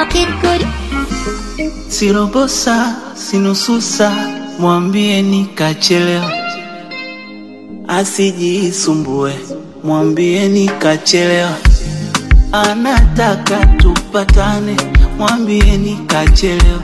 Kid Good. Sirobosa, sinususa, mwambie nikachelewa, asijisumbue, mwambie nikachelewa, anataka tupatane, mwambie nikachelewa,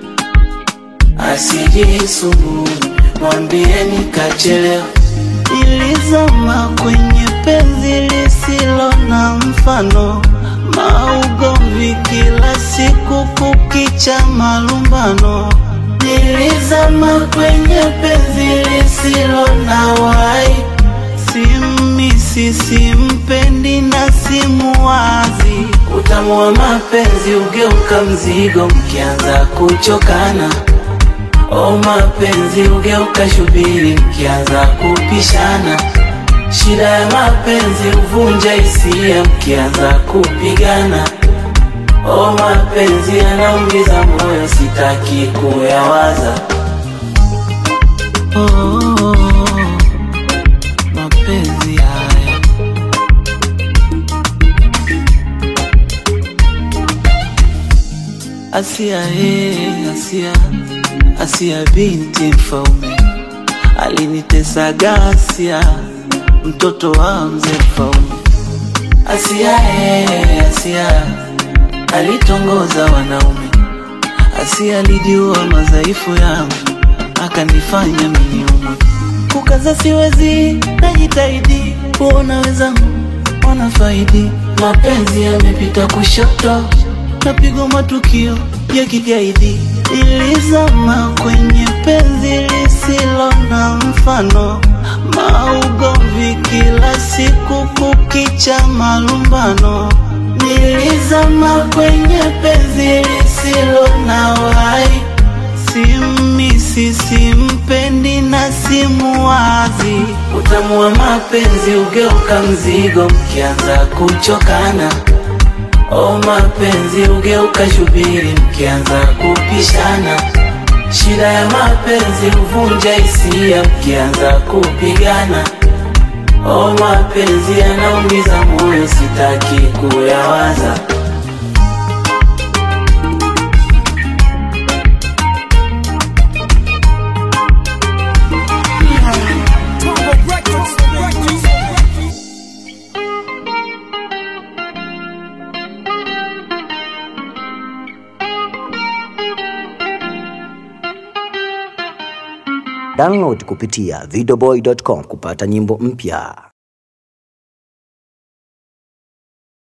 asijisumbue, mwambie nikachelewa. Nilizama kwenye penzi lisilo na mfano, maugomvi kila siku, kukicha malumbano. Nilizama kwenye penzi lisilo na wai, simisi, simpendi na simuwazi. Utamu wa mapenzi ugeuka mzigo mkianza kuchokana. O mapenzi ugeuka shubiri mkianza kupishana. Shida ya mapenzi huvunja hisia mkianza kupigana. O mapenzi yanaumiza moyo, sitaki kuyawaza. Oh, mapenzi haya Asia, eh, Asia, Asia binti mfaume alinitesa gasia, mtoto wa mzee mfaume. Asia, eh, Asia alitongoza wanaume. Asia alijua madhaifu yangu, akanifanya miniumwe. Kukaza siwezi, najitahidi kuona wenzangu wanafaidi. Mapenzi yamepita kushoto, napigwa matukio ya kigaidi. Ilizama kwenye penzi lisilo na mfano, maugomvi kila siku, kukicha malumbano. Nilizama kwenye penzi lisilo na wai, simisi, simpendi na simuwazi. Utamu wa mapenzi ugeuka mzigo mkianza kuchokana. O mapenzi ugeuka shubiri mkianza kupishana. Shida ya mapenzi huvunja hisia mkianza kupigana. O mapenzi yanaumiza moyo, sitaki kuyawaza. Download kupitia videoboy.com kupata nyimbo mpya.